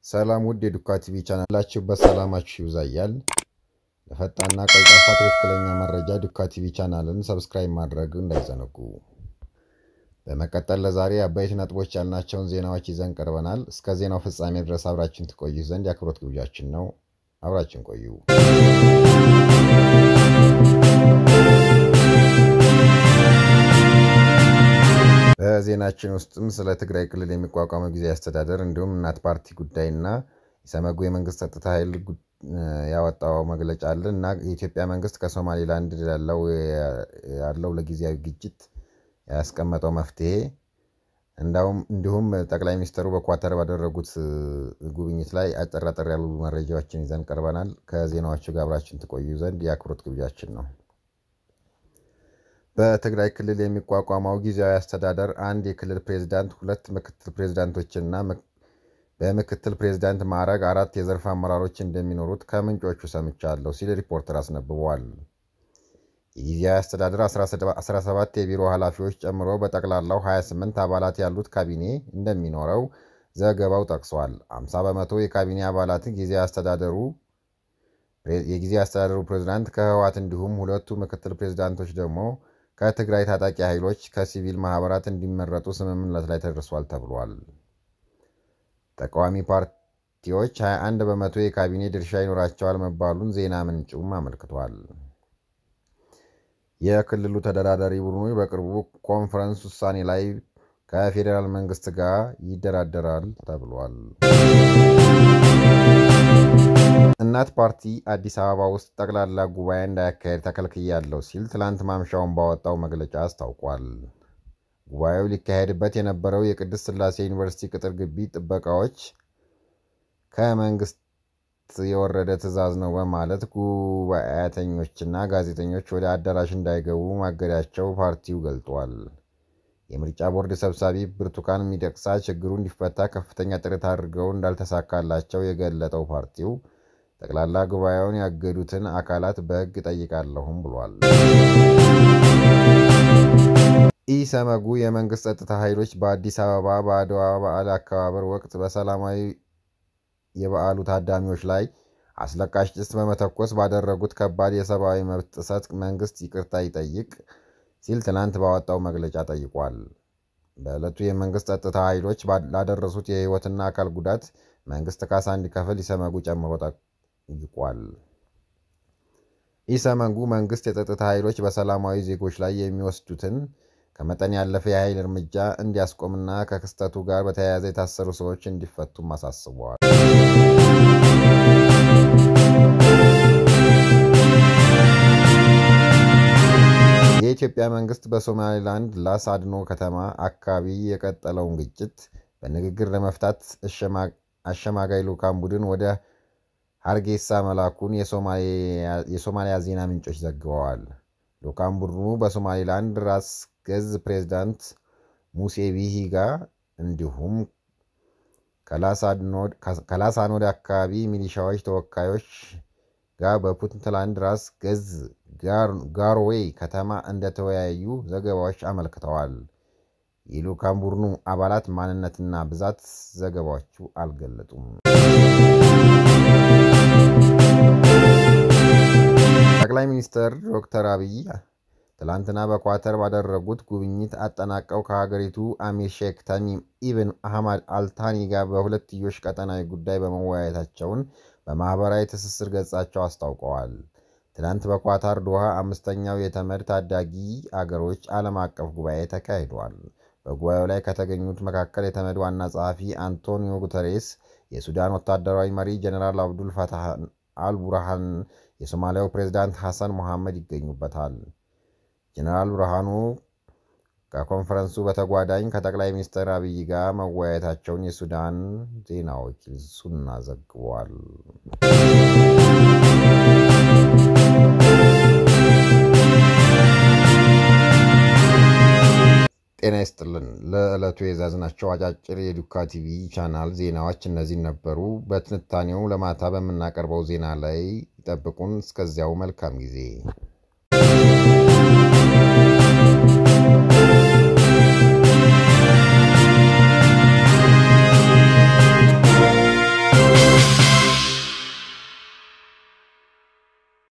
ሰላም ውድ የዱካ ቲቪ ቻናል ላችሁበት ሰላማችሁ ይብዛ እያል ለፈጣንና ቀልጣፋ ትክክለኛ መረጃ ዱካ ቲቪ ቻናልን ሰብስክራይብ ማድረግ እንዳይዘነጉ። በመቀጠል ለዛሬ አበይት ነጥቦች ያልናቸውን ዜናዎች ይዘን ቀርበናል። እስከ ዜናው ፍጻሜ ድረስ አብራችን ትቆዩ ዘንድ የአክብሮት ግብዣችን ነው። አብራችን ቆዩ። በዜናችን ውስጥም ስለ ትግራይ ክልል የሚቋቋመው ጊዜያዊ አስተዳደር እንዲሁም እናት ፓርቲ ጉዳይና የሰመጉ የመንግስት ጸጥታ ኃይል ያወጣው መግለጫ አለ እና የኢትዮጵያ መንግስት ከሶማሌላንድ ያለው ለጊዜያዊ ግጭት ያስቀመጠው መፍትሄ እንዲሁም ጠቅላይ ሚኒስትሩ በኳተር ባደረጉት ጉብኝት ላይ አጠር አጠር ያሉ መረጃዎችን ይዘን ቀርበናል። ከዜናዎቹ ጋር አብራችን ትቆዩ ዘንድ የአክብሮት ግብዣችን ነው። በትግራይ ክልል የሚቋቋመው ጊዜያዊ አስተዳደር አንድ የክልል ፕሬዝዳንት፣ ሁለት ምክትል ፕሬዝዳንቶችና በምክትል ፕሬዝዳንት ማዕረግ አራት የዘርፍ አመራሮች እንደሚኖሩት ከምንጮቹ ሰምቻለሁ ሲል ሪፖርተር አስነብቧል። የጊዜያዊ አስተዳደር 17 የቢሮ ኃላፊዎች ጨምሮ በጠቅላላው 28 አባላት ያሉት ካቢኔ እንደሚኖረው ዘገባው ጠቅሷል። 50 በመቶ የካቢኔ አባላት የጊዜያዊ አስተዳደሩ ፕሬዝዳንት ከህወሓት እንዲሁም ሁለቱ ምክትል ፕሬዝዳንቶች ደግሞ ከትግራይ ታጣቂ ኃይሎች ከሲቪል ማህበራት እንዲመረጡ ስምምነት ላይ ተደርሷል ተብሏል። ተቃዋሚ ፓርቲዎች 21 በመቶ የካቢኔ ድርሻ ይኖራቸዋል መባሉን ዜና ምንጩም አመልክቷል። የክልሉ ተደራዳሪ ቡድኑ በቅርቡ ኮንፈረንስ ውሳኔ ላይ ከፌዴራል መንግስት ጋር ይደራደራል ተብሏል። እናት ፓርቲ አዲስ አበባ ውስጥ ጠቅላላ ጉባኤ እንዳያካሄድ ተከልክያለሁ ሲል ትላንት ማምሻውን ባወጣው መግለጫ አስታውቋል። ጉባኤው ሊካሄድበት የነበረው የቅድስት ሥላሴ ዩኒቨርሲቲ ቅጥር ግቢ ጥበቃዎች ከመንግስት የወረደ ትዕዛዝ ነው በማለት ጉባኤተኞችና ጋዜጠኞች ወደ አዳራሽ እንዳይገቡ ማገዳቸው ፓርቲው ገልጧል። የምርጫ ቦርድ ሰብሳቢ ብርቱካን ሚደቅሳ ችግሩ እንዲፈታ ከፍተኛ ጥረት አድርገው እንዳልተሳካላቸው የገለጠው ፓርቲው ጠቅላላ ጉባኤውን ያገዱትን አካላት በሕግ ጠይቃለሁም ብሏል። ኢሰመጉ የመንግስት ጸጥታ ኃይሎች በአዲስ አበባ በአድዋ በዓል አከባበር ወቅት በሰላማዊ የበዓሉ ታዳሚዎች ላይ አስለቃሽ ጭስ በመተኮስ ባደረጉት ከባድ የሰብአዊ መብት ጥሰት መንግስት ይቅርታ ይጠይቅ ሲል ትናንት ባወጣው መግለጫ ጠይቋል። በዕለቱ የመንግስት ጸጥታ ኃይሎች ላደረሱት የህይወትና አካል ጉዳት መንግስት ካሳ እንዲከፍል ኢሰመጉ ጨምሮ ጠይቋል። ኢሰመጉ መንግስት የጸጥታ ኃይሎች በሰላማዊ ዜጎች ላይ የሚወስዱትን ከመጠን ያለፈ የኃይል እርምጃ እንዲያስቆምና ከክስተቱ ጋር በተያያዘ የታሰሩ ሰዎች እንዲፈቱም አሳስበዋል። የኢትዮጵያ መንግስት በሶማሌላንድ ላስ አድኖ ከተማ አካባቢ የቀጠለውን ግጭት በንግግር ለመፍታት አሸማጋይ ልዑካን ቡድን ወደ ሀርጌሳ መላኩን የሶማሊያ ዜና ምንጮች ዘግበዋል። ልዑካን ቡድኑ በሶማሌላንድ ራስ ገዝ ፕሬዝዳንት ሙሴ ቢሂ ጋር እንዲሁም ከላሳኖድ አካባቢ ሚሊሻዎች ተወካዮች ጋር በፑንትላንድ ራስ ገዝ ጋሮዌይ ከተማ እንደተወያዩ ዘገባዎች አመልክተዋል። የልዑካን ቡድኑ አባላት ማንነትና ብዛት ዘገባዎቹ አልገለጡም። ጠቅላይ ሚኒስትር ዶክተር አብይ ትላንትና በኳተር ባደረጉት ጉብኝት አጠናቀው ከሀገሪቱ አሚር ሼክ ተሚም ኢብን አህመድ አልታኒ ጋር በሁለትዮሽ ቀጠናዊ ጉዳይ በመወያየታቸውን በማኅበራዊ ትስስር ገጻቸው አስታውቀዋል። ትናንት በኳታር ዶሃ አምስተኛው የተመድ ታዳጊ አገሮች ዓለም አቀፍ ጉባኤ ተካሂዷል። በጉባኤው ላይ ከተገኙት መካከል የተመድ ዋና ጸሐፊ አንቶኒዮ ጉተሬስ፣ የሱዳን ወታደራዊ መሪ ጀኔራል አብዱል ፈታህ አልቡርሃን፣ የሶማሊያው ፕሬዝዳንት ሐሰን ሞሐመድ ይገኙበታል። ጀኔራል ብርሃኑ ከኮንፈረንሱ በተጓዳኝ ከጠቅላይ ሚኒስትር አብይ ጋር መወያየታቸውን የሱዳን ዜና ወኪል ሱና ዘግቧል። ጤና ይስጥልን። ለዕለቱ የያዝናቸው አጫጭር የዱካ ቲቪ ቻናል ዜናዎች እነዚህ ነበሩ። በትንታኔው ለማታ በምናቀርበው ዜና ላይ ይጠብቁን። እስከዚያው መልካም ጊዜ